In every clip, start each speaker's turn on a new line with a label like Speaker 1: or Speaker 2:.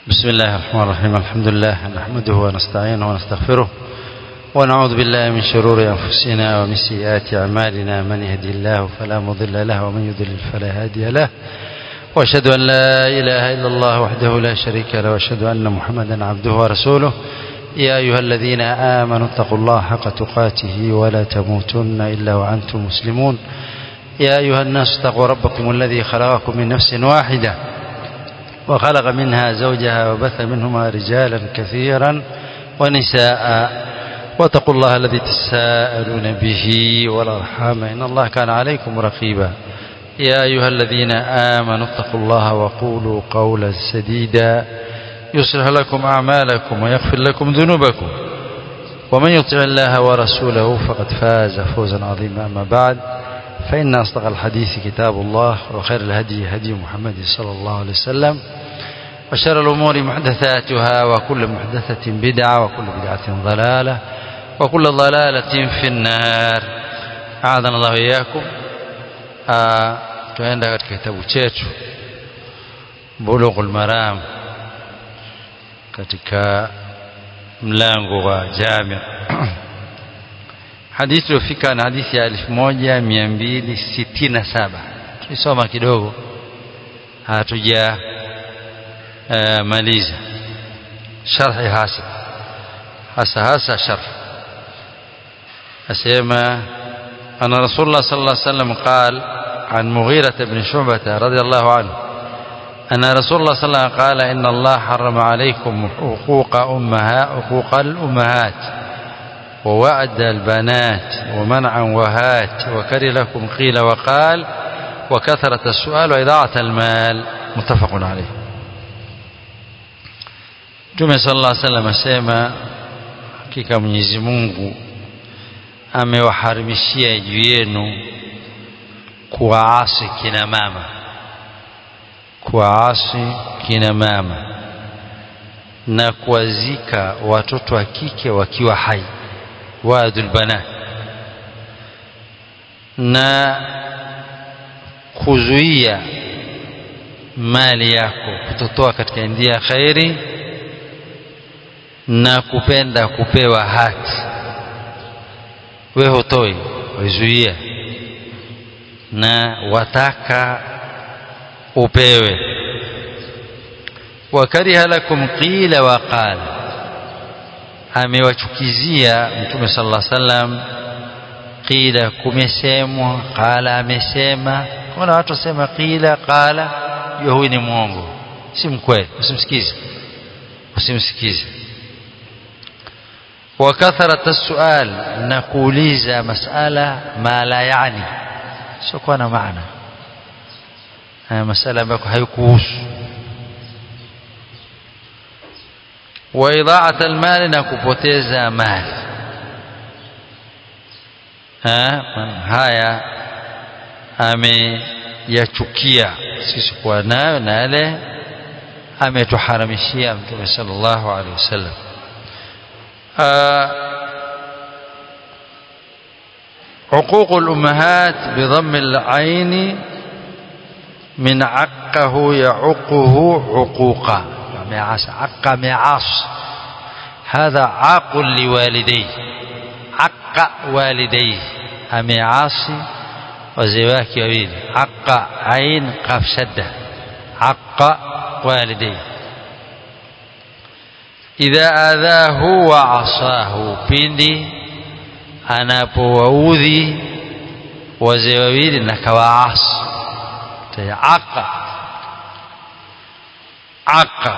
Speaker 1: بسم الله الرحمن الرحيم الحمد لله نحمده ونستعينه ونستغفره ونعوذ بالله من شرور أنفسنا ومن سيئات أعمالنا من يهدي الله فلا مضل له ومن يضلل فلا هادي له وأشهد أن لا إله إلا الله وحده لا شريك له وأشهد أن محمدا عبده ورسوله يا أيها الذين آمنوا اتقوا الله حق تقاته ولا تموتن إلا وأنتم مسلمون يا أيها الناس اتقوا ربكم الذي خلقكم من نفس واحدة وخلق منها زوجها وبث منهما رجالا كثيرا ونساء واتقوا الله الذي تساءلون به والأرحام إن الله كان عليكم رقيبا يا أيها الذين آمنوا اتقوا الله وقولوا قولا سديدا يصلح لكم أعمالكم ويغفر لكم ذنوبكم ومن يطع الله ورسوله فقد فاز فوزا عظيما أما بعد فإن أصدق الحديث كتاب الله وخير الهدي هدي محمد صلى الله عليه وسلم وشر الأمور محدثاتها وكل محدثة بدعة وكل بدعة ضلالة وكل ضلالة في النار أعاذنا الله إياكم tuenda katika kitabu chetu Bulughul Maram katika mlango wa Jami' hadithi iliyofika na hadithi ya 1267 tulisoma kidogo hatuja uh, maliza sharhi hasa hasa hasa sharh asema أن رسول الله صلى الله عليه وسلم قال عن مغيرة بن شعبة رضي الله عنه أن رسول الله صلى الله عليه وسلم قال إن الله حرم عليكم حقوق أمها حقوق الأمهات ووعد البنات ومنعا وهات وكره لكم قيل وقال وكثرة السؤال وإضاعة المال متفق عليه Mtume sallallahu alaihi wasallam asema hakika Mwenyezi Mungu amewaharimishia juu yenu kuwaasi kina mama kuwaasi kina mama na kuwazika watoto wa kike wakiwa hai waadul banat na kuzuia mali yako kutotoa katika njia ya khairi na kupenda kupewa hati we hutoi waizuia na wataka upewe wakariha lakum qila wa qala amewachukizia mtume sallallahu alaihi wasallam qila kumesemwa qala amesema kuna watu wasema qila qala hiyo huyu ni mwongo si mkweli usimsikize usimsikize وكثرة السؤال نقوليزا مسألة ما لا يعني سوكو أنا معنى مسألة بكو هيكوس وإضاعة المال نكوبوتيزا مال ها haya ameyachukia sisi kuwa nayo na yale ametuharamishia mtume sallallahu alaihi wasallam عقوق الأمهات بضم العين من عقه يعقه عقوقا معاص عق معاص هذا عاق لوالديه عق والديه أمعاصي وزواك ويل عق عين قاف شدة عق والديه idha adhahu wa asahu pindi anapowaudhi wazee wawili na kawaasi tayaqa aqa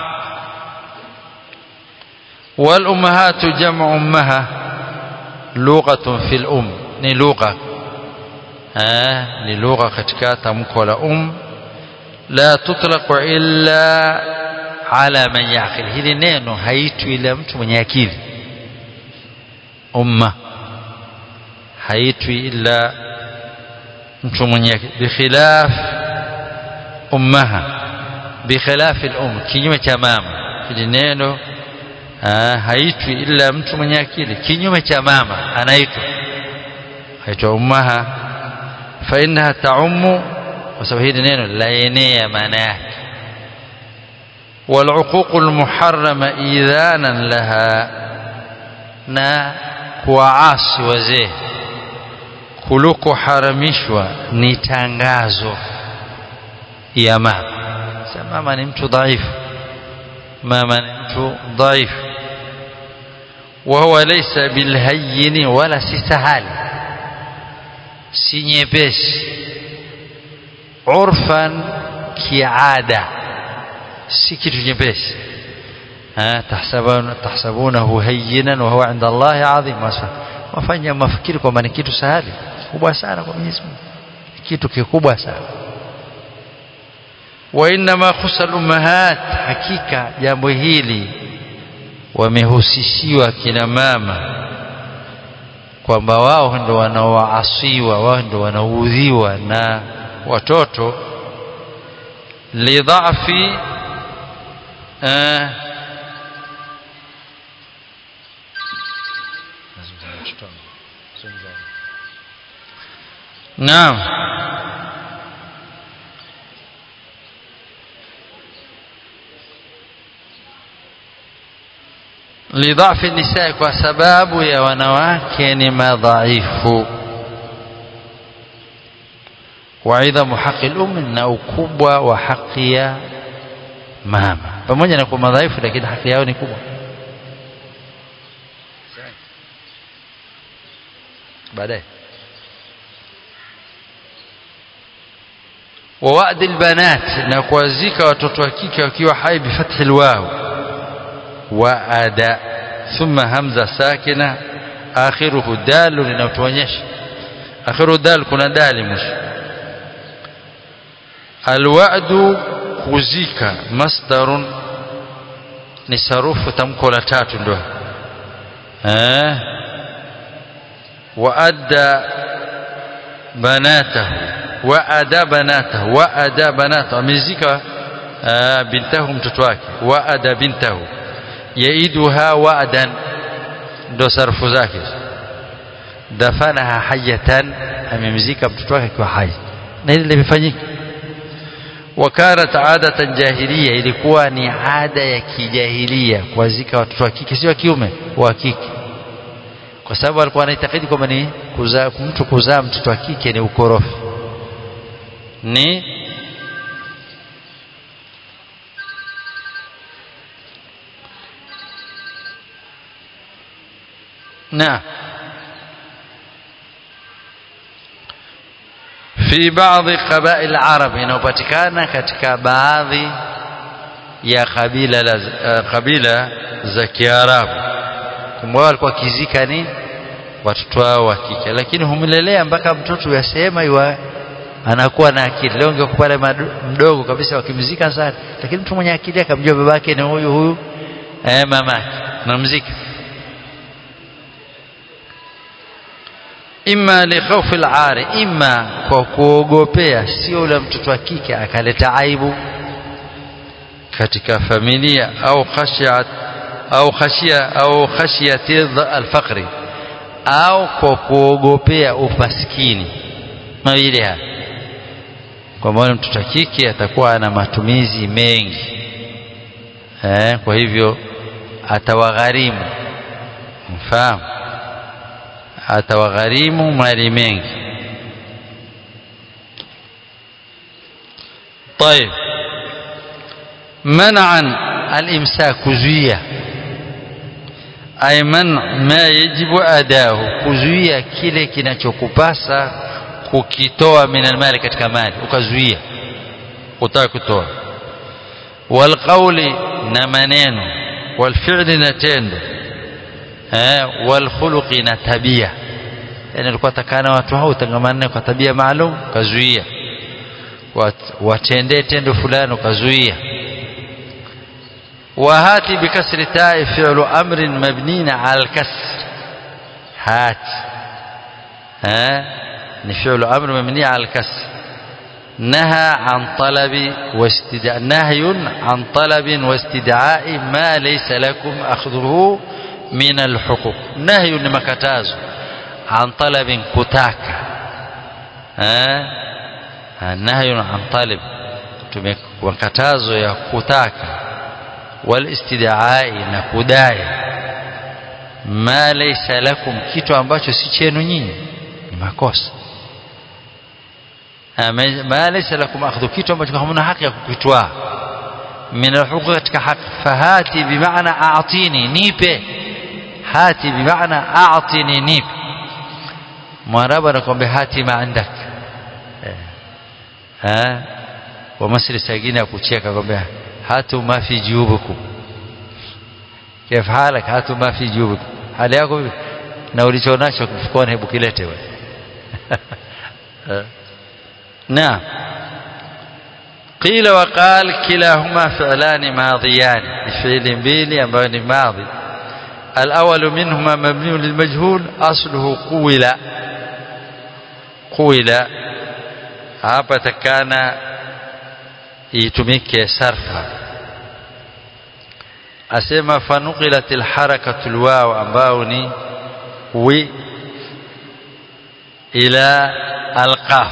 Speaker 1: wal ummahatu jam'u ummaha lughatun fil um ni lugha eh ni lugha katika tamko la um la tutlaqu illa ala man yaqil hili neno haitwi ila mtu mwenye akili umma haitwi ila mtu mwenye akili bikhilaf ummaha bikhilaf al-um kinyume cha mama hili neno haitwi ila mtu mwenye akili kinyume cha mama anaitwa haitwa ummaha fa innaha ta'ummu kwa sababu hili neno laenea maana yake والعقوق المحرمة إذانا لها na kuwaasi wazee kuliko haramishwa ni tangazo ya mama sasa mama ni mtu dhaifu mama ni mtu dhaifu وهو ليس بالهين ولا si sahali si nyepesi urfan kiada si kitu nyepesi tahsabunahu hayyinan wa huwa inda Allahi adhim wafanya mafikiri kwamba ni kitu sahali kubwa sana kwa Mwenyezi Mungu kitu kikubwa sana wa inma khusal ummahat hakika jambo hili wamehusishiwa kina mama kwamba wao ndo wanaoasiwa wao ndo wanaudhiwa na watoto lidhafi uh, naam lidhafi nisaa kwa sababu ya wanawake ni madhaifu waidhamu haqi lumi na ukubwa wa haki ya mama pamoja na kuwa madhaifu lakini haki yao ni kubwa baadaye wawadi lbanat na kuwazika watoto wa kike wakiwa hai bifathi lwaw waada thumma hamza sakina akhiruhu dalu linatuonyesha akhiruhu dal kuna dali mwisho alwa'du kuzika masdarun ni sarufu tamko la tatu ndio eh waadda banatahu waada banatahu waada banatahu amezika bintahu mtoto wake waada bintahu yaiduha wa'dan ndo sarfu zake dafanaha hayatan amemzika mtoto wake akiwa hai na hili limefanyika wakanat adatan jahiliya ilikuwa ni ada ya kijahilia kuwazika watoto wa kike si wa kiume wa kike kwa sababu alikuwa anaitakidi kwamba ni kuzaa mtu kuzaa mtoto wa kike ni ukorofi ni نعم في بعض قبائل العرب inayopatikana katika baadhi ya kabila la kabila za Kiarabu kumbe walikuwa kizika ni watoto wao wa kike lakini humlelea mpaka mtoto yasema iwa anakuwa na akili leo ungekuwa pale mdogo kabisa wakimzika sana lakini mtu mwenye akili akamjua babake ni huyu huyu eh mamake namzika imma li khawfi al-ari imma kwa kuogopea sio ule mtoto wa kike akaleta aibu katika familia au khashiat au khashia au khashiyati al-faqri au kwa kuogopea umaskini mawili haya kwa maana mtoto wa kike atakuwa ana matumizi mengi eh, kwa hivyo atawagharimu mfahamu atawagharimu mali mengi طيب منعا الامساك kuzuia ay man ma yajibu adahu kuzuia kile kinachokupasa kukitoa min almali katika mali ukazuia utaka kutoa walqawli na maneno walfi'li na tendo eh walkhuluqi na tabia yani alikuwa takana watu hao utangamane kwa tabia maalum kazuia watendee tendo fulani ukazuia وهاتي بكسر التاء فعل أمر مبني على الكسر هات ها فعل أمر مبني على الكسر نهى عن طلب واستدعاء نهي عن طلب واستدعاء ما ليس لكم أخذه من الحقوق نهي لمكتاز عن طلب كتاك ها نهي عن طلب وكتاز يا كتاك walistidai na kudai ma laysa lakum kitu ambacho si chenu nyinyi ni makosa ma laysa lakum akhdhu kitu ambacho hamna haki ya kukitwaa min alhuquq katika haki fahati bimaana a'tini nipe hati bimaana a'tini nipe mwarabu anakuambia hati ma indak eh wa masri sagini akucheka kwambia hatu ma fi jubukum كيف حالك هاتوا ما في جيوبك hali yako vipi na ulichonacho mfukoni hebu kilete wewe نعم قيل وقال كلاهما فعلان ماضيان فعل mbili ambayo ni madhi الأول منهما مبني للمجهول أصله قول قول hapa takana itumike sarfa asema fanuqilat alharakatu alwaw ambao ni wi ila alqaf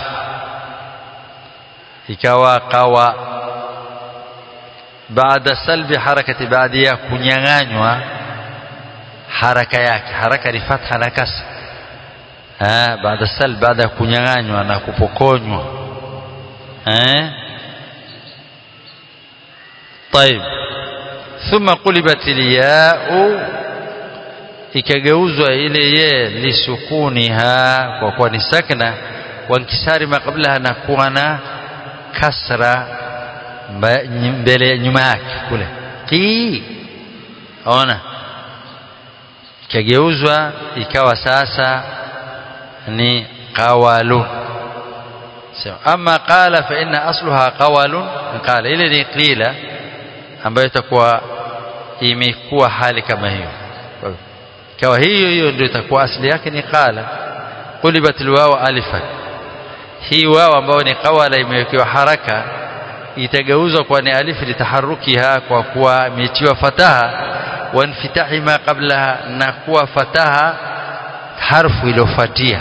Speaker 1: ikawa qawa baada salbi harakati baada ya kunyang'anywa haraka yake haraka ni fatha na kasra eh baada salb baada ya kunyang'anywa na kupokonywa eh طيب ثم قلبت الياء ikageuzwa ile ye lisukuniha kwa kuwa ni sakna wa inkisari ma qablaha na kuwa na kasra mbele nyuma yake kule qi ona ikageuzwa ikawa sasa ni qawalun ama qala fa inna asluha qawalun qala ile ni qila ambayo itakuwa imekuwa hali kama hiyo ikawa hiyo hiyo ndio itakuwa asili yake ni qala qulibat alwaw alifan hii wao ambayo ni qawala imewekewa haraka itageuzwa kwa ni alif litaharukiha kwa kuwa imetiwa fataha wa infitahi ma qablaha na kuwa fataha harfu iliyofuatia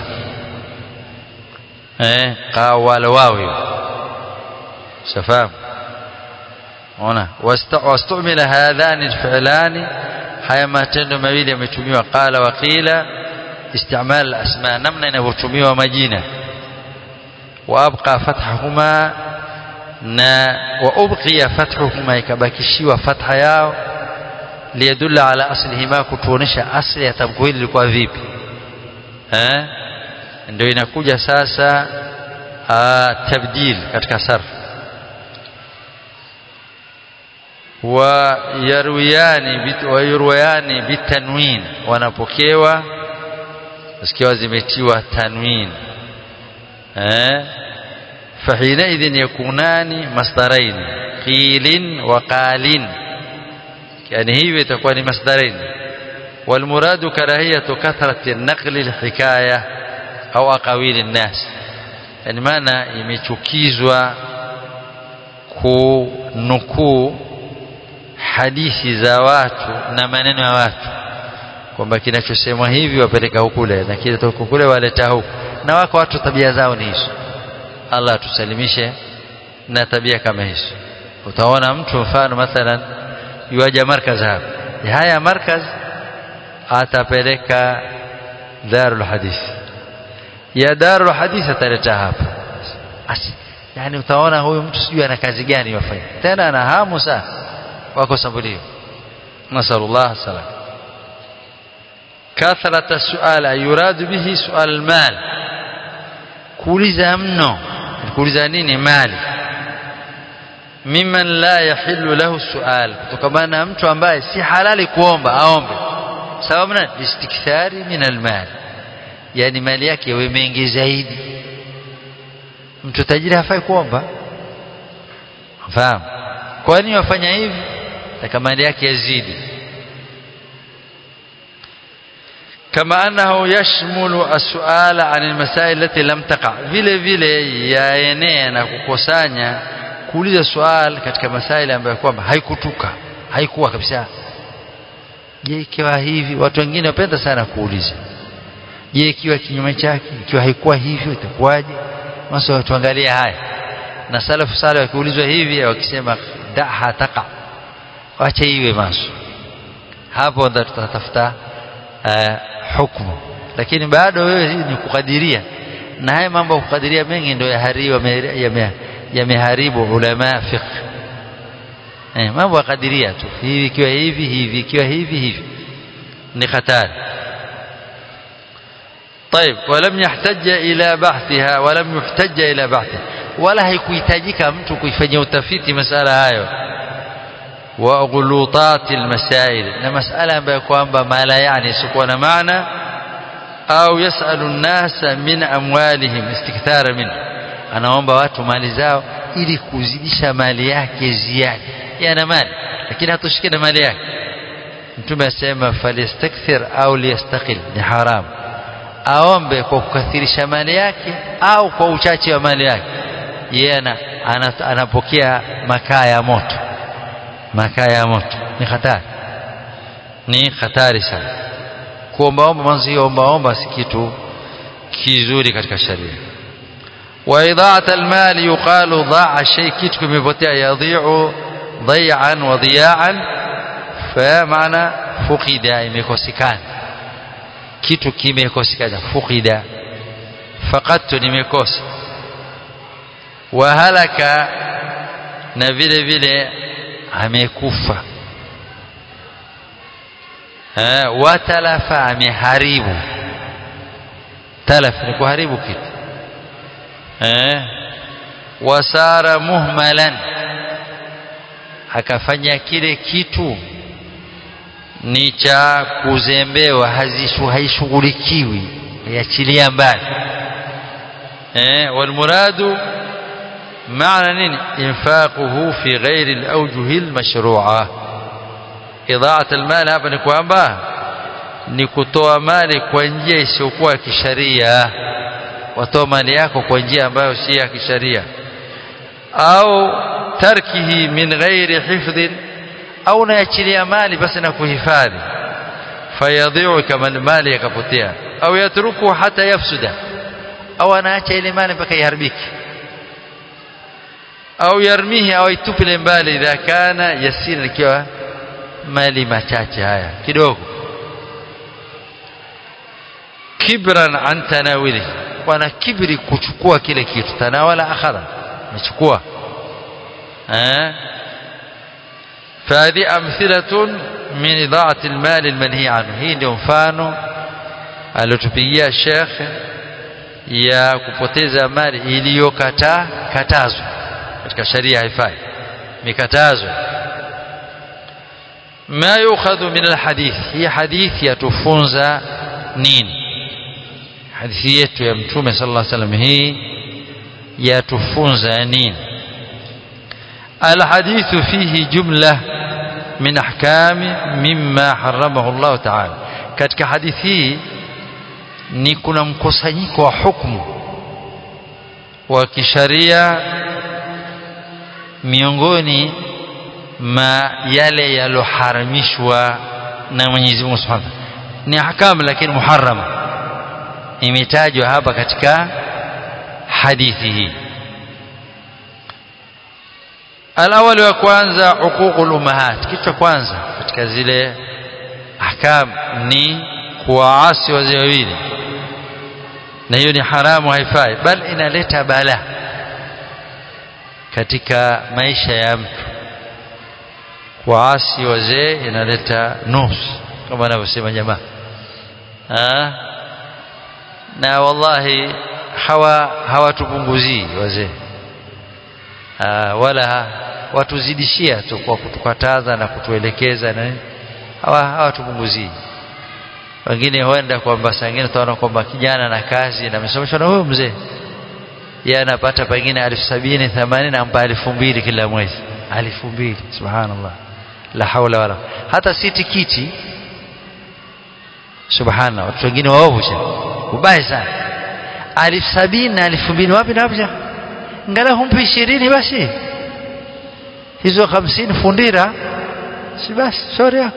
Speaker 1: eh qawala wawi shafamu ona wastumila hadhani alfi'lani haya matendo mawili yametumiwa qala wa qila istimal alasma namna inavyotumiwa majina wa abqa fathahuma na wa ubqiya fathuhuma ikabakishiwa fatha yao liyadulla ala aslihima kutuonesha asli ya tamko hili lilikuwa vipi eh ndio inakuja sasa tabdil katika sarf ويرويان ويرويان بالتنوين wanapokewa zikiwa zimetiwa tanwin eh فحينئذ يكونان مصدرين قيل وقال يعني هي itakuwa ni masdarain والمراد كراهية كثرة النقل الحكاية أو أقاويل الناس يعني maana imechukizwa kunukuu hadithi za watu na maneno ya watu kwamba kinachosemwa hivi wapeleka hukule na kile huku kule waleta huku na wako watu tabia zao ni hizo Allah tusalimishe na tabia kama hizo utaona mtu mfano mathalan yuaja markaz hapa haya markaz atapeleka darul hadith ya darul hadith ataleta hapa yani utaona huyu mtu sijui ana kazi gani wafanya tena ana hamu sana wako sambulio nasallallahu salam kathrata suala yuradu bihi sual almal kuuliza mno kuuliza nini mali mimman la yahillu lahu sual kutokana na mtu ambaye si halali kuomba aombe sababu na istikthari min almal yani mali yake yawe mengi zaidi mtu tajiri hafai kuomba fahamu kwa nini wafanya hivi na mali yake yazidi كما أنه يشمل السؤال عن المسائل التي لم تقع vile vile yaenea na kukusanya kuuliza swali katika masaili ambayo kwamba haikutuka haikuwa kabisa je ikiwa hivi watu wengine wapenda sana kuuliza je ikiwa kinyume chake ikiwa haikuwa hivyo itakuwaje masa tuangalie haya na salafu saleh wakiulizwa hivi wakisema daha taqa wacha iwe maso hapo ndo tutatafuta uh, hukumu lakini bado wewe ni kukadiria na haya mambo ya kukadiria mengi ndio yameharibu ulama fiqh eh, mambo ya kadiria tu hivi ikiwa hivi hivi ikiwa hivi hivi ni hatari طيب ولم يحتج إلى بحثها ولم يحتج إلى بحثها ولا haikuhitajika mtu kuifanyia utafiti masala hayo wa ghulutat almasail na masala ambayo kwamba mala yani sikuwa na maana au yasalu nnasa min amwalihim istikthara min anaomba watu mali zao ili kuzidisha mali yake ziada yana mali lakini hatoshike na mali yake mtume asema falistakthir au liyastaqil ni haramu aombe kwa kukathirisha mali yake au kwa uchache wa mali yake yeye anapokea makaa ya moto makaa ya moto ni hatari ni hatari sana kuombaomba mwanzo hiyo ombaomba si kitu kizuri katika sharia wa idha'at almal yuqalu dha'a shay kitu kimepotea yadhi'u dhay'an wa dhiya'an fa maana fuqida imekosekana kitu kimekosekana fuqida faqadtu nimekosa wa halaka na vile vile amekufa watalafa ameharibu talaf ni kuharibu kitu eh wasara muhmalan akafanya kile kitu ni cha kuzembewa haishughulikiwi yachilia mbali eh walmuradu maana nini infaquhu fi ghairi alawjuhi almashru'ah idhaat almal hapa ni kwamba ni kutoa mali kwa njia isiyokuwa ya kisharia watoa mali yako kwa njia ambayo si ya kisharia au tarkihi min ghairi hifdhin au naachilia mali basi na kuhifadhi fayadhiu kama mali yakapotea au yatruku hata yafsuda au anaacha ile mali mpaka iharibike au yarmihi au itupile mbali idha kana yasira ikiwa mali machache haya kidogo kibran an tanawili wana kibri kuchukua kile kitu tanawala akhadha mechukua eh فهذه أمثلة من إضاعة المال المنهي عنه هي ndio mfano aliotupigia Sheikh ya kupoteza mali iliyokataa katazwa katika sharia haifai mikatazwa ما يؤخذ من الحديث هي حديث يتفونز نين حديث yetu ya mtume sallallahu alaihi wasallam hii yatufunza nini الحديث فيه جملة من أحكام مما حرمه الله تعالى katika hadithi hii ni kuna mkusanyiko wa hukumu wa kisharia miongoni ma yale yaloharamishwa na Mwenyezi Mungu Subhanahu ni ahkam lakini muharrama imetajwa hapa katika hadithi hii alawali wa kwanza huququl ummahat kitu cha kwanza katika zile ahkam ni kuwaasi wazee wawili na hiyo ni haramu haifai bal inaleta bala katika maisha ya mtu kuwaasi wazee inaleta nus kama anavyosema jamaa na wallahi hawa hawatupunguzii wazee wala watuzidishia tu kwa kutukataza na kutuelekeza na hawa hawatupunguzii wengine huenda kwamba saa ingine utaona kwamba kijana na kazi na amesomeshwa na huyo mzee yeye anapata pengine elfu sabini themanini ampa elfu mbili kila mwezi elfu mbili subhanallah la haula wala hata si tikiti subhanallah watu wengine waovu cha ubaya sana elfu sabini na elfu mbili wapi na wapi ngala humpi ishirini basi hizo hamsini fundira si basi shauri yako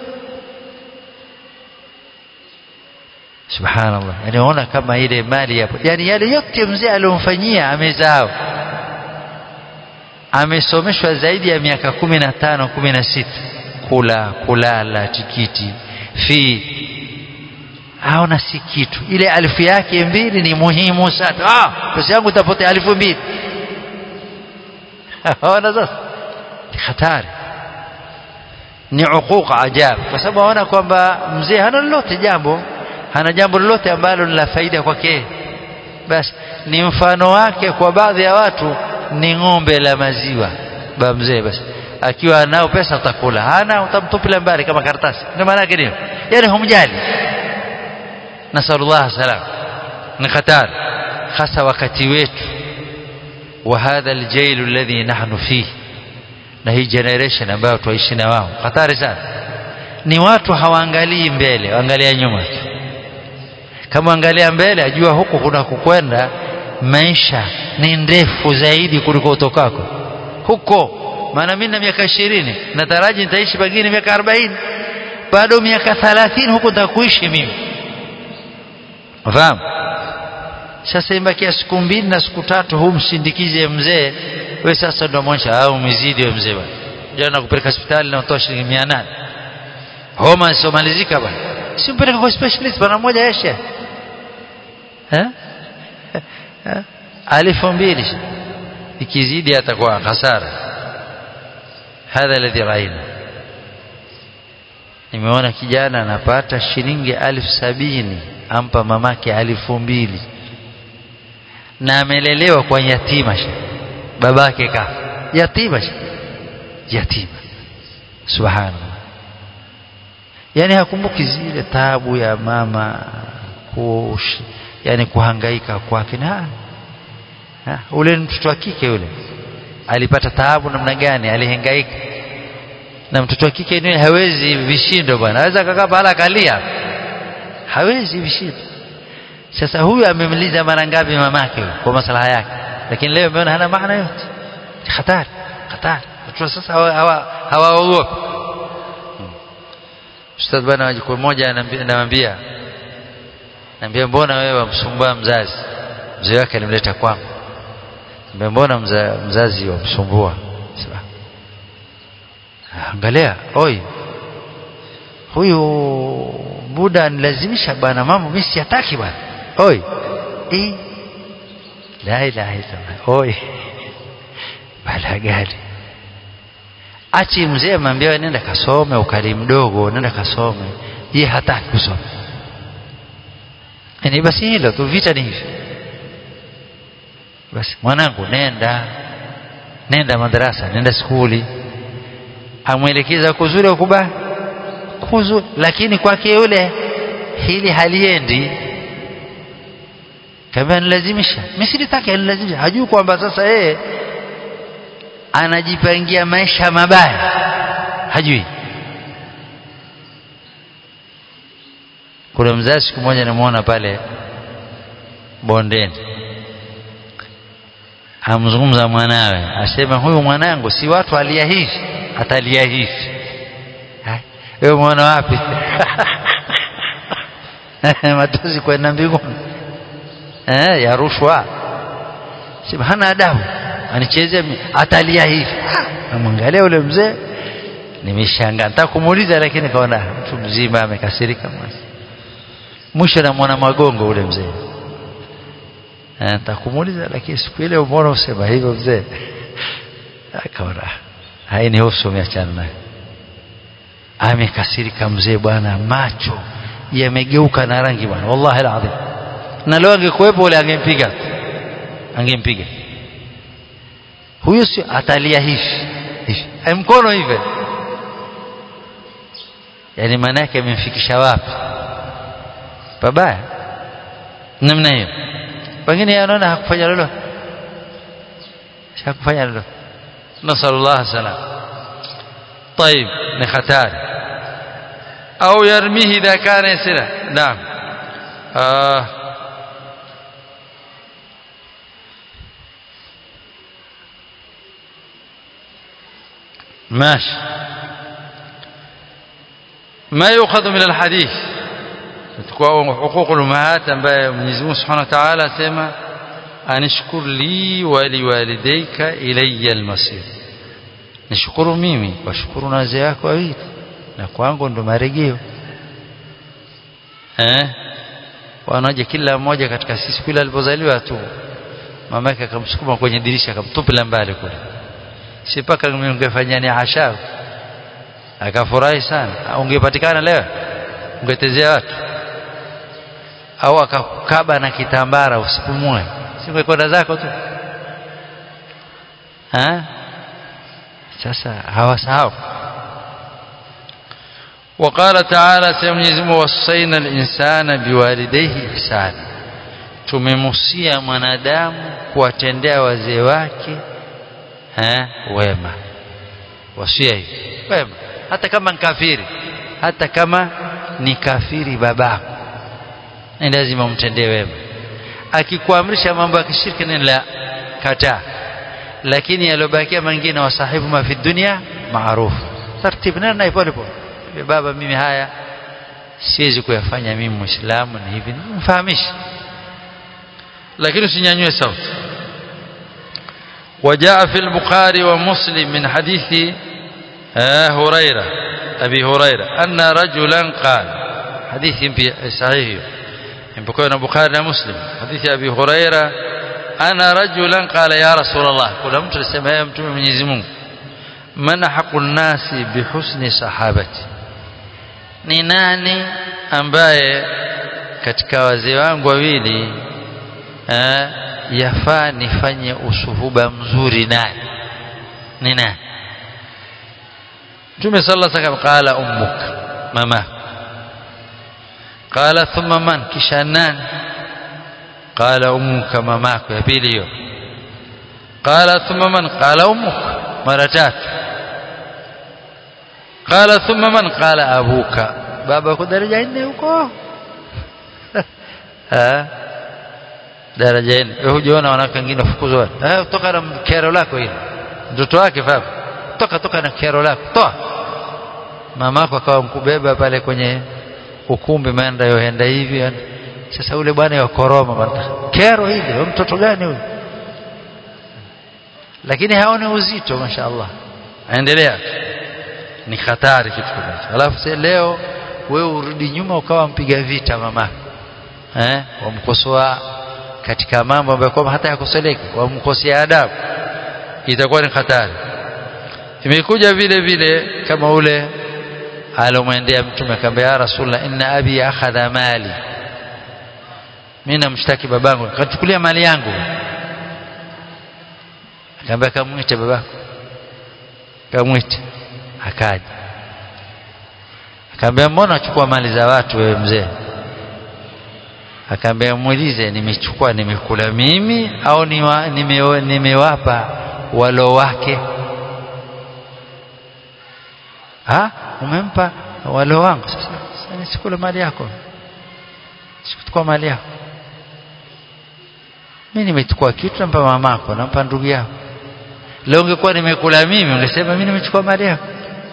Speaker 1: subhanallah yani unaona kama ile mali yapo yani yale yote mzee aliyomfanyia amezao amesomeshwa zaidi ya miaka kumi na tano kumi na sita kula kulala tikiti fi haona si kitu ile alifu yake mbili ni muhimu sana ah pesa yangu itapotea alifu mbili haona sasa ni hatari ni uquq ajab kwa sababu aona kwamba mzee hana lolote jambo hana jambo lolote ambalo ni la faida kwake basi ni mfano wake kwa baadhi ya watu ni ng'ombe la maziwa ba mzee basi akiwa anao pesa utakula hana utamtupila mbali kama karatasi ndio maana yake nini yani humjali nasallallahu salam ni hatari hasa wakati wetu wa hadha aljail alladhi nahnu fihi na hii generation ambayo tuishi na wao hatari sana ni watu hawaangalii mbele waangalia nyuma tu kama angalia mbele ajua huku kuna kukwenda maisha ni ndefu zaidi kuliko utokako huko maana mimi na miaka ishirini nataraji nitaishi pengine miaka arobaini bado miaka thalathini huko nitakuishi mimi fahamu sasa imbakia siku mbili na siku tatu huu msindikize mzee we sasa ndo mwonyesha au umezidi we mzee bwana jana kupeleka hospitali na utoa shilingi mia nane homa isomalizika bwana si mpeleka kwa specialist bwana mmoja yeshe eh alifu mbili ikizidi atakuwa hasara hadha alladhi raina nimeona kijana anapata shilingi alfu sabini ampa mamake alifu mbili na amelelewa kwa yatima babake kafa yatima yatima subhanallah yani hakumbuki zile tabu ya mama kush, yani kuhangaika kwake na ha, ule mtoto wa kike yule alipata taabu namna gani alihangaika na mtoto wa kike ni hawezi vishindo bwana aweza kakaa pahala akalia hawezi vishindo sasa huyu amemliza mara ngapi mamake kwa maslaha yake lakini leo ameona hana maana yote hatari hatari watu sasa hawaogopi ustadh bwana wajiko mmoja anamwambia anambia mbona wewe wamsumbua mzazi mzee wake alimleta kwangu anambia mbona mza, mzazi wamsumbua angalia oi huyu buda anilazimisha bwana mambo mimi siyataki bwana oi eh la ilaha illallah oi bala gani achi mzee amwambia nenda kasome ukali mdogo nenda kasome yeye hataki kusoma ni basi hilo tu vita ni hivi basi mwanangu nenda nenda madarasa nenda skuli amwelekeza kuzuri au kubaya kuzuri lakini kwake yule hili haliendi kama nilazimisha mimi silitaki anilazimisha hajui kwamba sasa yeye anajipangia maisha mabaya hajui kuna mzazi siku moja namuona pale bondeni amzungumza mwanawe asema huyu mwanangu si watu alia hivi atalia hivi wewe mwana wapi matuzi kwenda mbinguni eh ya rushwa sema hana adabu anichezea atalia hivi namwangalia ule mzee nimeshangaa nataka kumuuliza lakini kaona mtu mzima amekasirika mwisho namwona magongo ule mzee nataka kumuuliza lakini siku ile umeona usema hivyo mzee akaona hainihusu umeachana naye amekasirika mzee bwana macho yamegeuka na rangi bwana wallahi alazim na leo angekuwepo ule angempiga angempiga huyu si atalia hivi hivi mkono hivi yani maana yake amemfikisha wapi babaya namna hiyo wengine anaona hakufanya lolote hakufanya lolote nasallallahu salam طيب ni hatari au yarmihi idha kana yasira naam ah ماشي ما يؤخذ من الحديث حقوق الأمهات ambaye Mwenyezi Mungu Subhanahu wa Ta'ala asema anishkur li wa liwalidayka ilayya almasir nishukuru mimi washukuru na wazee wako wawili na kwangu ndo marejeo eh wanaje kila mmoja katika sisi kule alipozaliwa tu mamake akamsukuma kwenye dirisha akamtupila mbali kule si paka ungefanya ni asha akafurahi sana ungepatikana leo ungetezea watu au akakaba na kitambara usipumue singekwenda zako tu ha? sasa hawasahau وقال تعالى سيمنيزم وصينا الإنسان بوالديه إحسانا tumemusia mwanadamu kuwatendea wazee wake eh, wema wasia hivi wema hata kama ni kafiri hata kama ni kafiri babako ni lazima umtendee wema akikuamrisha mambo ya kishirki ni la kataa lakini yaliyobakia mengine wasahibu ma fi dunia maarufu taratibu nena naye pole pole baba mimi haya siwezi kuyafanya mimi muislamu ni hivi mfahamishe lakini usinyanyue sauti وجاء في البخاري ومسلم من حديث هريرة أبي هريرة أن رجلا قال حديث صحيح ينبكون البخاري ومسلم حديث أبي هريرة أنا رجلا قال يا رسول الله قل أمت لسماء أمتم من يزمون من حق الناس بحسن صحابتي ni nani ambaye katika wazee wangu wawili eh, yafaa nifanye usuhuba mzuri naye ni nani Mtume sallallahu alaihi wasallam qala ummuk mama qala thumma man kisha nani qala ummuka mamako ya pili hiyo qala thumma man qala ummuk mara tatu qala thumma man qala abuka baba uko daraja nne huko daraja nne wewe hujaona wanawake wengine wafukuzwa eh toka na kero lako hili mtoto wake baba toka toka na kero lako toa mamako akawa mkubeba pale kwenye ukumbi maenda yoenda hivi sasa ule bwana wa koroma bwana kero hili wewe mtoto gani huyu lakini haoni uzito mashaallah aendelea ni hatari kitu kama alafu leo wewe urudi nyuma ukawa mpiga vita mama eh wamkosoa katika mambo ambayo kwamba hata yakosoleki wamkosea adabu itakuwa ni hatari imekuja vile vile kama ule alomwendea mtume akamwambia ya rasulullah inna abi akhadha mali mimi namshtaki babangu kachukulia mali yangu akamwambia kamwite babako kamwite akaja akamwambia mbona achukua mali za watu wewe mzee akaambia muulize nimechukua nimekula mimi au niwa, nime, nimewapa walo wake ha umempa walo wangu sasa sasa sikula mali yako sikuchukua mali yako mimi nimechukua kitu nampa mamako nampa ndugu yako leo ungekuwa nimekula mimi ungesema mimi nimechukua mali yako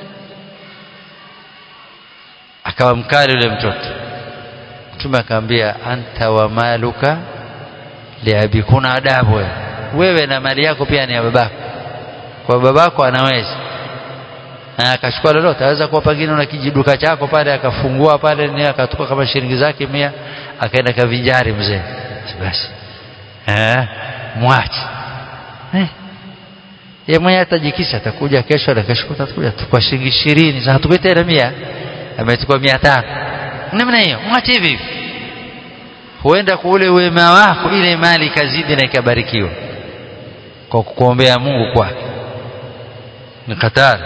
Speaker 1: akawa mkali yule mtoto mtume akamwambia anta wa maluka liabi kuna adabu wewe wewe na mali yako pia ni ya babako kwa babako anaweza na akachukua lolote aweza kuwa pengine na kijiduka chako pale akafungua pale ni akatuka kama shilingi zake mia akaenda kavinjari mzee basi eh mwache eh yeye mwenyewe atajikisha atakuja kesho na kesho atakuja kwa shilingi 20 sasa tupe tena 100 amechukua 500 namna hiyo mwache hivi huenda kwa ule wema wako ile mali ikazidi na ikabarikiwa kwa kukuombea Mungu kwake ni hatari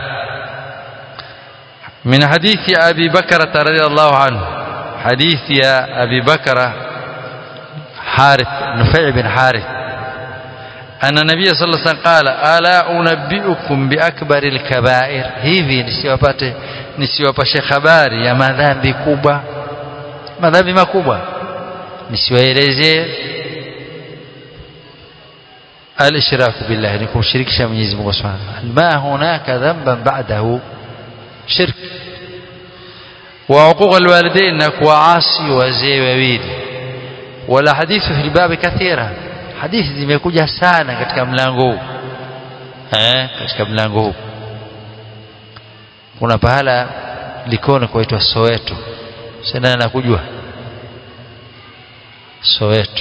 Speaker 1: من حديث أبي بكرة رضي الله عنه حديث يا أبي بكرة حارث نفيع بن حارث أن النبي صلى الله عليه وسلم قال ألا أنبئكم بأكبر الكبائر hivi nisiwapate nisiwapashe habari ya madhambi kubwa madhambi makubwa nisiwaelezee الاشراك بالله ni kumshirikisha Mwenyezi Mungu Subhanahu ma hunaka dhanban ba'dahu shirk wa uquq alwalidain na kuasi wazee wawili wala hadithu fil bab kathira hadithi zimekuja sana katika mlango huu eh katika mlango huu kuna pahala Likoni kwaitwa Soweto sasa nakujua Soweto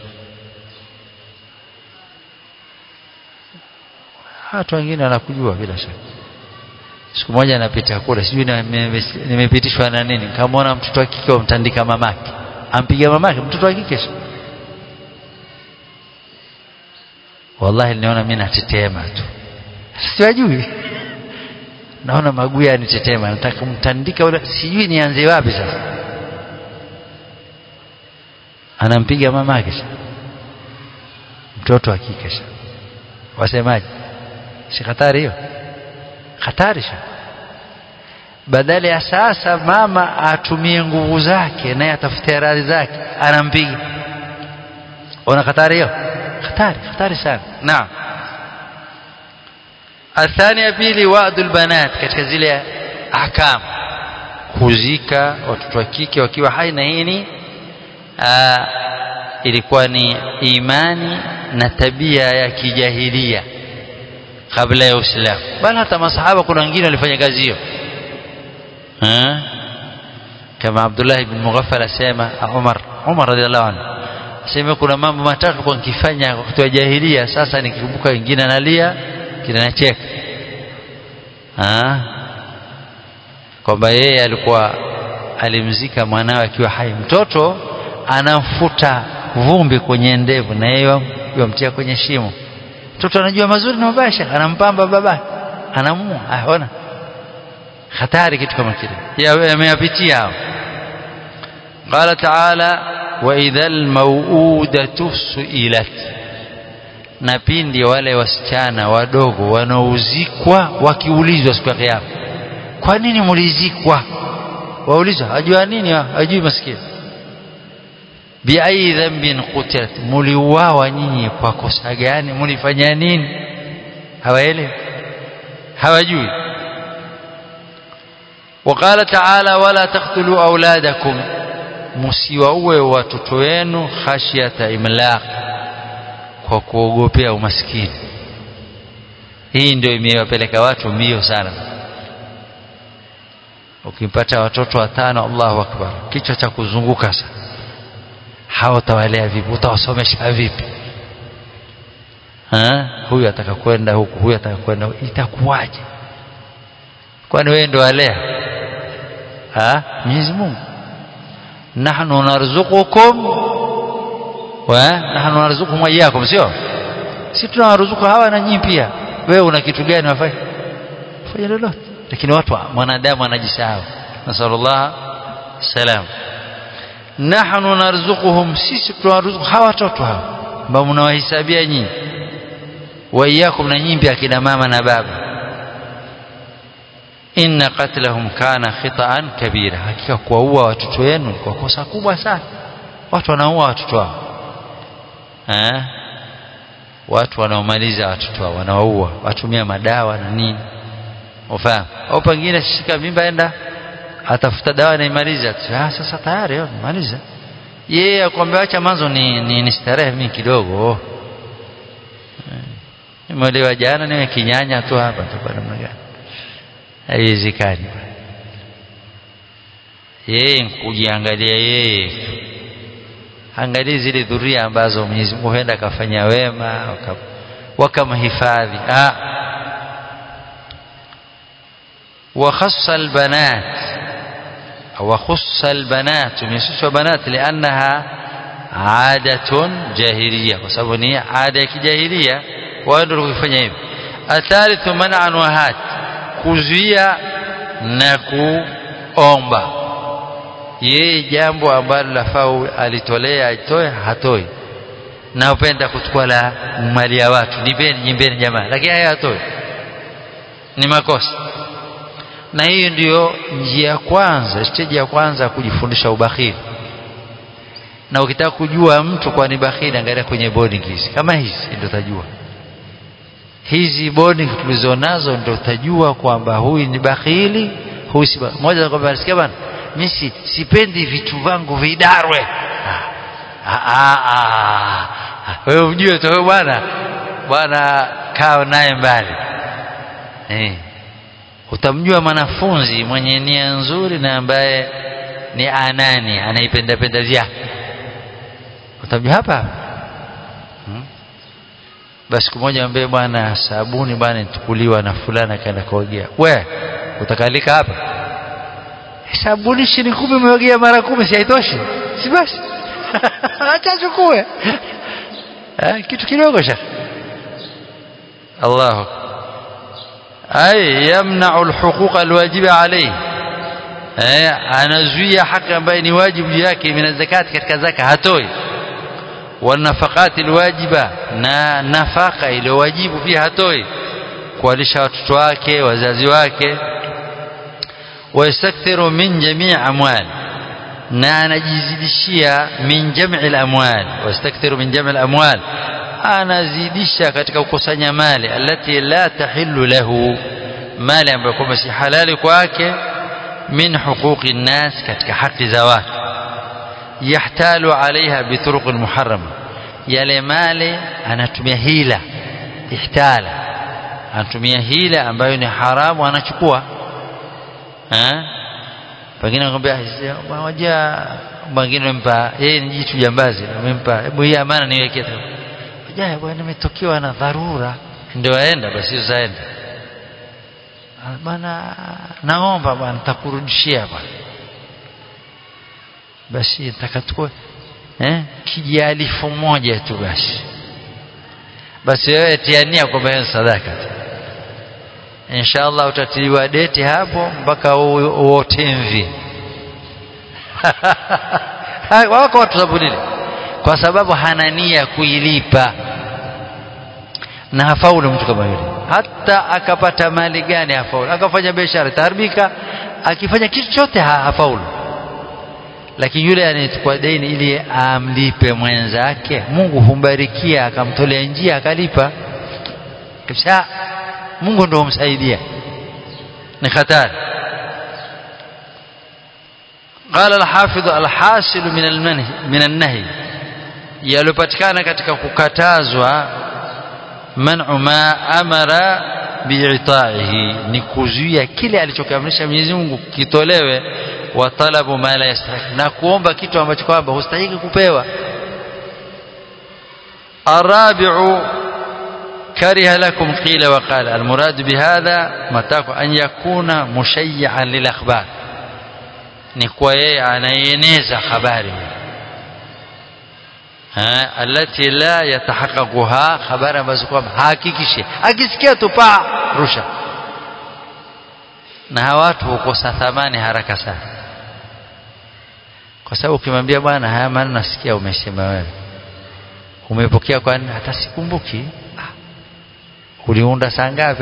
Speaker 1: watu wengine wanakujua bila shaka siku moja napita kule sijui nimepitishwa na nini nikamwona mtoto wa kike wamtandika mamake ampiga mamake mtoto wa kike wallahi niliona mimi natetema tu siwajui naona maguu yanitetema nataka kumtandika ule sijui nianze wapi sasa anampiga mamake mtoto wa kike wasemaje si hatari hiyo hatari sana badala ya sasa mama atumie nguvu zake naye atafute radhi zake anampiga ona hatari hiyo hatari hatari sana naam athani ya pili wa'dul banat katika zile ahkam kuzika watoto wa kike wakiwa hai na hii ilikuwa ni imani na tabia ya kijahilia kabla ya Uislamu bali hata masahaba kuna wengine walifanya kazi hiyo kama Abdullah ibn Mughaffal asema Umar Umar radhiallahu anhu asema kuna mambo matatu kwa nikifanya wakati wa jahilia sasa nikikumbuka wengine analia kile nacheka kwamba yeye alikuwa alimzika mwanawe akiwa hai mtoto anamfuta vumbi kwenye ndevu na yeye yamtia kwenye shimo mtoto anajua mazuri na mabaya anampamba baba anamua aona hatari kitu kama kile yameyapitia hao qala taala wa idhal mauudatu suilat na pindi wale wasichana wadogo wanaozikwa wakiulizwa siku ya kiyama kwa nini mulizikwa waulizwa ajua nini ajui maskini biai dhanbin qutilat muliuawa nyinyi kwa kosa gani mulifanya nini hawaelewi hawajui وقال تعالى ولا تقتلوا أولادكم msiwaue watoto wenu khashyata imlaq kwa kuogopea umaskini hii ndio imewapeleka watu mbio sana ukimpata watoto watano Allahu akbar kichwa cha kuzunguka sana hao utawalea vipi utawasomesha vipi ha? huyu ataka kwenda huku huyu ataka kwenda huku itakuwaje kwani wewe ndio walea ha Mwenyezi Mungu nahnu narzuqukum wa nahnu narzuqukum iyyakum sio si tunawaruzuku hawa na nyinyi pia wewe una kitu gani wafanye fanya lolote lakini watu mwanadamu anajisahau nasallallahu salam nahnu narzuquhum sisi tunawaruzuku hawa watoto hawa ambao mnawahesabia nyinyi wa iyyakum na nyinyi pia kina mama na baba inna qatlahum kana khita'an kabira hakika kuwaua watoto wenu ni kwa kosa kubwa sana watu wanaua watoto wao eh watu wanaomaliza watoto wao wanawaua watumia madawa na nini ufahamu au pengine shika mimba enda atafuta dawa na imaliza ah sasa tayari maliza yeye akwambia acha mwanzo ni, ni, ni starehe mimi kidogo nimeolewa jana niwe kinyanya tu hapa tu namna gani haiwezekani yeye kujiangalia yeye angalia zile dhuria ambazo Mwenyezi Mungu huenda akafanya wema wakamhifadhi ah وخص البنات وخص البنات ميسوس بنات لأنها عادة جاهلية وسبب هي عادة كجاهلية وأنه يفني hivyo الثالث منع وهات kuzuia na kuomba yeye jambo ambalo lafaa alitolea aitoe hatoi na upenda kuchukua la mali ya watu nipeni nyimbeni jamaa lakini haya hatoi ni makosa na hiyo ndiyo njia ya kwanza stage ya kwanza ya kujifundisha ubakhili na ukitaka kujua mtu kwa ni bakhili angalia kwenye boarding hizi kama hizi ndio utajua hizi boarding tulizonazo ndio utajua kwamba huyu ni bakhili huyu si moja kwamba nasikia bana mimi sipendi vitu vangu vidarwe wewe ujue tu bwana bwana kaa naye mbali eh utamjua mwanafunzi mwenye nia nzuri na ambaye ni anani anaipenda penda vyake utamjua hapa hmm? basi siku moja ambaye bwana sabuni bwana nitukuliwa na fulana kaenda kuogea we utakalika hapa sabuni shilingi kumi umeogea mara kumi si haitoshi si basi acha chukue kitu kidogo sha Allahu ay yamna'u alhuquq alwajiba alayhi eh anazuia haki ambayo ni wajibu juu yake min zakati katika zaka hatoi wanafaqati alwajiba na nafaka ile wajibu pia hatoi kuwalisha watoto wake wazazi wake wayastakthiru min jamii amwal na anajizidishia min jamii alamwal wayastakthiru min jamii alamwal anazidisha katika kukusanya mali alati la tahillu lahu mali ambayo kwamba si halali kwake min huquqi nnas katika haki za watu yahtalu alaiha bituruq muharrama yale mali anatumia hila ihtala anatumia hila ambayo ni haramu anachukua eh pengine anakuambia waja mwingine mpa yeye ni jitu jambazi amempa hebu hii amana niwekee jaye bwana nimetokewa na dharura ndio aenda basi usaenda bwana naomba bwana nitakurudishia bwana basi nitakachukua eh kijalifu moja tu basi basi wewe tiania kwamba sadaka inshallah utatiliwa deti hapo mpaka uote mvi wako watu sabulile kwa sababu hana nia kuilipa na hafaulu mtu kama yule hata akapata mali gani hafaulu akafanya biashara itaharibika akifanya kitu chote hafaulu lakini yule anayechukua deni ili amlipe mwenzake Mungu humbarikia akamtolea njia akalipa kisha Mungu ndio humsaidia ni hatari قال الحافظ الحاصل من المنهي من النهي yalopatikana katika kukatazwa man'u ma amara bi'ita'ihi ni kuzuia kile alichokiamrisha Mwenyezi Mungu kitolewe wa talabu ma la yastahiki na kuomba kitu ambacho kwamba hustahiki kupewa الرابع كره لكم قيل وقال المراد بهذا متاك أن يكون مشيعا للأخبار نكوى أنا ينزع خباري التي لا يتحققها خبر مزكوم hakikishe akisikia tu pa rusha na watu hukosa thamani haraka sana kwa sababu ukimwambia bwana haya maana nasikia umesema wewe umepokea kwani hata sikumbuki ah. uliunda saa ngapi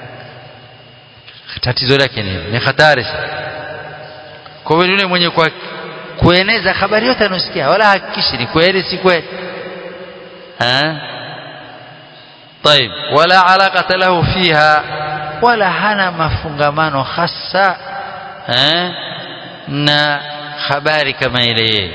Speaker 1: tatizo lake ni ni hatari sana kwa hiyo yule mwenye kwa kueneza habari yote anosikia wala hakikishi ni kweli si kweli ha طيب ولا علاقة له فيها ولا هنا مفungamano hasa na habari kama ile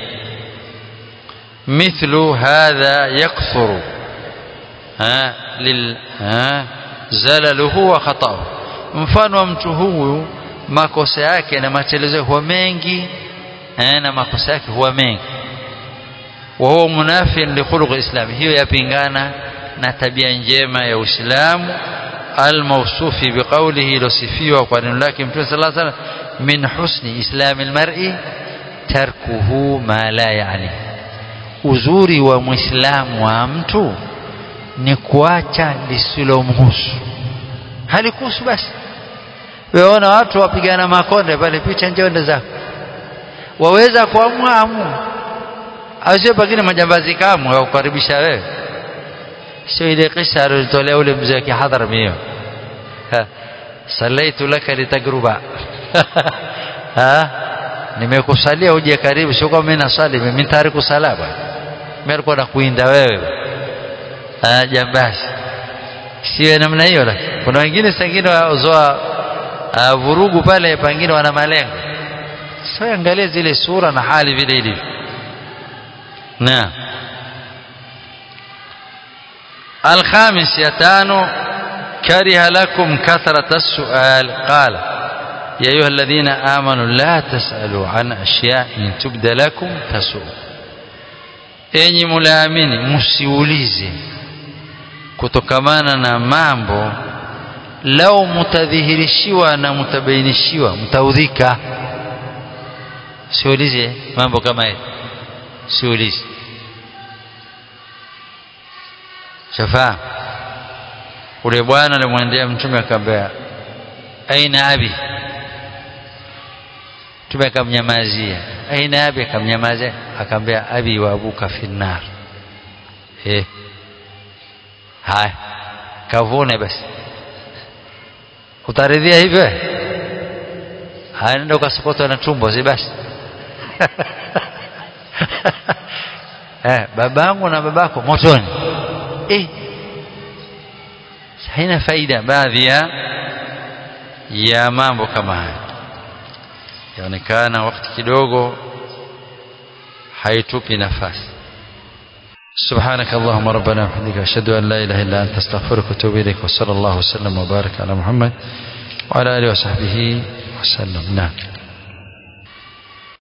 Speaker 1: مثل هذا يكثر ها لل ها زلله وخطأه mfano wa mtu huyu makosa yake na matelezo huwa mengi na makosa yake huwa mengi wa huwa munafin li khuluq islam hiyo yapingana na tabia njema ya Uislamu almawsufi biqawlihi ilosifiwa kwa neno lake Mtume sallallahu alaihi wasallam min husni islami almar'i tarkuhu ma la yani uzuri wa muislamu wa mtu ni kuacha lisilomhusu halikuhusu basi weona watu wapigana makonde pale picha njonde zako waweza kuamua amua asio pengine majambazi kamwe au kukaribisha wewe sio ile kisa aliyotolea ule mzee wa kihadhara mio salaitu laka litagruba ha nimekusalia uje karibu sio kama mimi nasali mimi tayari sala bwana mimi alikuwa nakuinda wewe ah jambazi sio namna hiyo lakini kuna wengine sengine wazoa vurugu pale pengine wana malengo sasa angalia zile sura na hali vile ilivyo na الخامس يتانو كره لكم كثرة السؤال قال يا أيها الذين آمنوا لا تسألوا عن أشياء إن تبد لكم تسؤ enyi mulaamini msiulize kutokamana na mambo lau mutadhihirishiwa na mutabainishiwa mtaudhika siulize mambo kama haya siulize shafaa ule bwana alimwendea mtume akamwambia aina abi mtume akamnyamazia aina abi akamnyamazia akamwambia abi wa abuka finnar eh haya kavune basi utaridhia hivyo haya nenda ukasokotwa na tumbo si basi eh babangu na babako motoni eh haina faida baadhi ya ya mambo kama haya yaonekana wakati kidogo haitupi nafasi سبحانك اللهم ربنا وبحمدك أشهد أن لا إله إلا أنت أستغفرك وأتوب إليك وصلى الله وسلم وبارك على محمد وعلى آله وصحبه وسلم نعم